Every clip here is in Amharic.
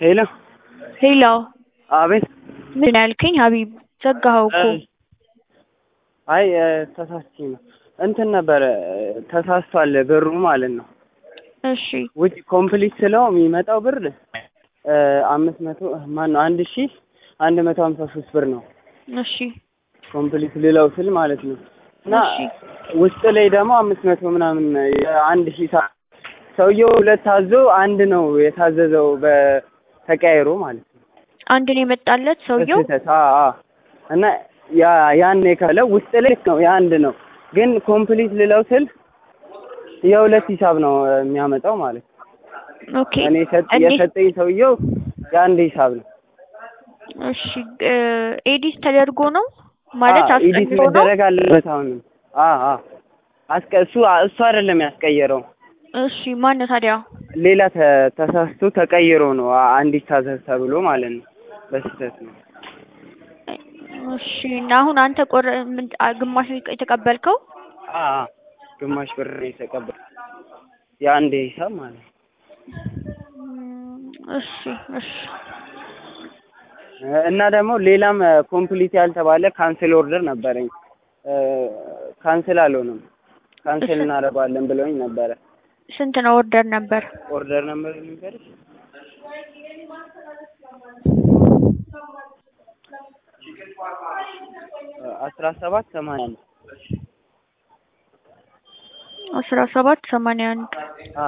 ሄሎ ሄሎ አቤት ምን ያልከኝ ሀቢብ ዘጋኸው እኮ አይ ተሳስቼ ነው እንትን ነበረ ተሳስቷል ብሩ ማለት ነው እሺ ውጭ ኮምፕሊት ስለው የሚመጣው ብር አምስት መቶ ማነው አንድ ሺ አንድ መቶ ሀምሳ ሶስት ብር ነው እሺ ኮምፕሊት ልለው ስል ማለት ነው እና እሺ ውስጥ ላይ ደግሞ አምስት መቶ ምናምን አንድ ሺ ሳ ሰውየው ሁለት ታዞ አንድ ነው የታዘዘው በተቀያይሮ ማለት ነው አንድ ነው የመጣለት ሰውየው በስህተት አዎ አዎ እና ያ ያን የከፈለው ውስጥ ላይ ነው የአንድ ነው ግን ኮምፕሊት ልለው ስል የሁለት ሂሳብ ነው የሚያመጣው ማለት ነው ኦኬ እኔ ሰጥ እንዴት የሰጠኝ ሰውየው የአንድ ሂሳብ ነው እሺ ኤዲት ተደርጎ ነው ማለት አዎ፣ ኤዲት አስቀይሮ ነው መደረግ አለበት አሁንም አዎ አዎ አስቀ እሱ እሱ አይደለም ያስቀየረው እሺ ማን ነው ታዲያ ሌላ ተ- ተሳስቶ ተቀይሮ ነው አንድ ይታዘዝ ተብሎ ማለት ነው በስህተት ነው እሺ እና አሁን አንተ ቆረ ምን አ- ግማሽ ነው የተቀበልከው አዎ አዎ ግማሽ ብር ነው የተቀበል የአንድ ሂሳብ ማለት ነው እም፣ እሺ እሺ እና ደግሞ ሌላም ኮምፕሊት ያልተባለ ካንስል ኦርደር ነበረኝ ካንስል አልሆነም ካንስል እሺ። እናደርገዋለን ብለውኝ ነበረ ስንት ነው ኦርደር ነበር ኦርደር ነበር ልንገርሽ አስራ ሰባት ሰማንያ አንድ አስራ ሰባት ሰማንያ አንድ አ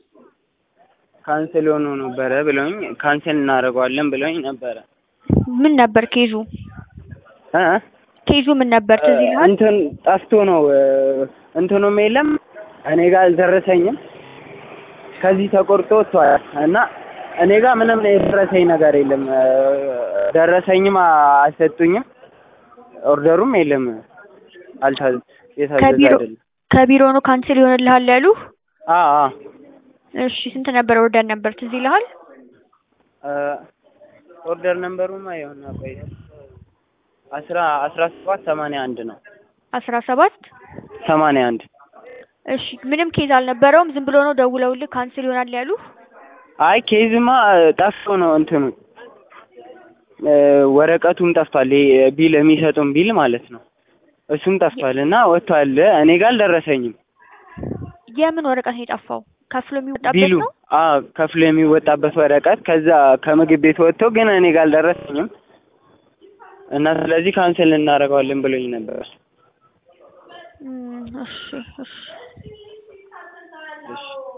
ካንስል ሆኖ ነበረ ብለውኝ ካንስል እናደርገዋለን ብለውኝ ነበረ ምን ነበር ኬዙ እ ኬዙ ምን ነበር ትዝ ይልሃል እንትን ጠፍቶ ነው እንትኑም የለም እኔ ጋር አልደረሰኝም ከዚህ ተቆርጦ ወጥቷል እና እኔ ጋር ምንም የደረሰኝ ነገር የለም ደረሰኝም አልሰጡኝም ኦርደሩም የለም አልታዘ የታዘዘ ከቢሮ አይደለም ከቢሮ ነው ካንስል ይሆንልሃል ያሉ አ አ እሺ ስንት ነበር ኦርደር ነበር ትዝ ይልሃል ኦርደር ነምበሩማ የሆነ ቆይ አስራ አስራ ሰባት ሰማንያ አንድ ነው አስራ ሰባት ሰማንያ አንድ እሺ ምንም ኬዝ አልነበረውም ዝም ብሎ ነው ደውለውልህ ካንስል ይሆናል ያሉ አይ ኬዝማ ጠፍቶ ነው እንትኑ ወረቀቱም ጠፍቷል ይሄ ቢል የሚሰጡን ቢል ማለት ነው እሱም ጠፍቷል እና ወጥቷል እኔ ጋር አልደረሰኝም የምን ወረቀት ነው የጠፋው ከፍሎ የሚወጣበት ቢሉ ነው አዎ ከፍሎ የሚወጣበት ወረቀት ከዛ ከምግብ ቤት ወጥቶ ግን እኔ ጋር አልደረሰኝም እና ስለዚህ ካንስል እናደርገዋለን ብሎኝ ነበር እም፣ እሺ እሺ እሺ